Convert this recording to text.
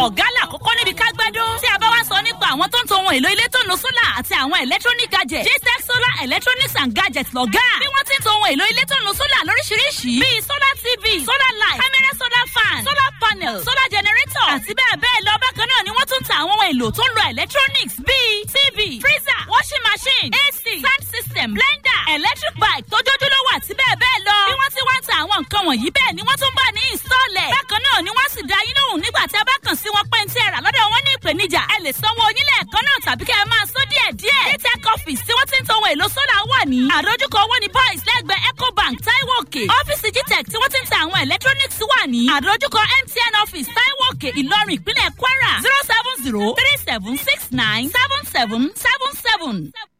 ọ̀gá làkọ́kọ́ níbi ká gbádùn. tí a bá wá sọ nípa àwọn tó ń to ohun èlò ilé tó nu sólà àti àwọn electronic gadgets. gtech solar electronics and gadgets lọ́gá. bí wọ́n ti ń to ohun èlò ilé tó nu sólà lóríṣiríṣi. bíi solar tv solar light camera solar fan solar panel solar generator àti bẹ́ẹ̀ bẹ́ẹ̀ lọ. bákan náà ni wọ́n tún ta àwọn ohun èlò tó ń lo electronics bíi tv freezer washing machine ac sound system blender electric bike tójójúlówó àti bẹ́ẹ̀ bẹ́ẹ̀ lọ. bí wọ́n ti wá ń ta àwọn nǹkan wọ̀nyí bẹ́ẹ̀ ni wọ́n tún bá ní ìsọ̀lẹ̀. bákan náà ni wọ́n sì dá yín lóhùn nígbà tí a bá kàn sí wọn pé ń tí ẹ rà lọ́dọ̀ wọn ní ìpèníjà. ẹ lè sanwó onílé ẹ̀kan náà tàbí kẹ́ ẹ máa sọ díẹ̀ díẹ̀. dtech office tí wọ́n ti ń to ohun èlò sólà wà ní. àdójúkọ owó ni boys lẹ́gbẹ̀ẹ́ ecobank taiwo òkè. ọ́fíìsì gtech tí wọ́n ti ń ta àwọn electronics wà ní. àdójúkọ mtn office taiwo òkè ìlọrin ìpínlẹ̀ kwara zero seven zero three seven six nine seven seven seven seven.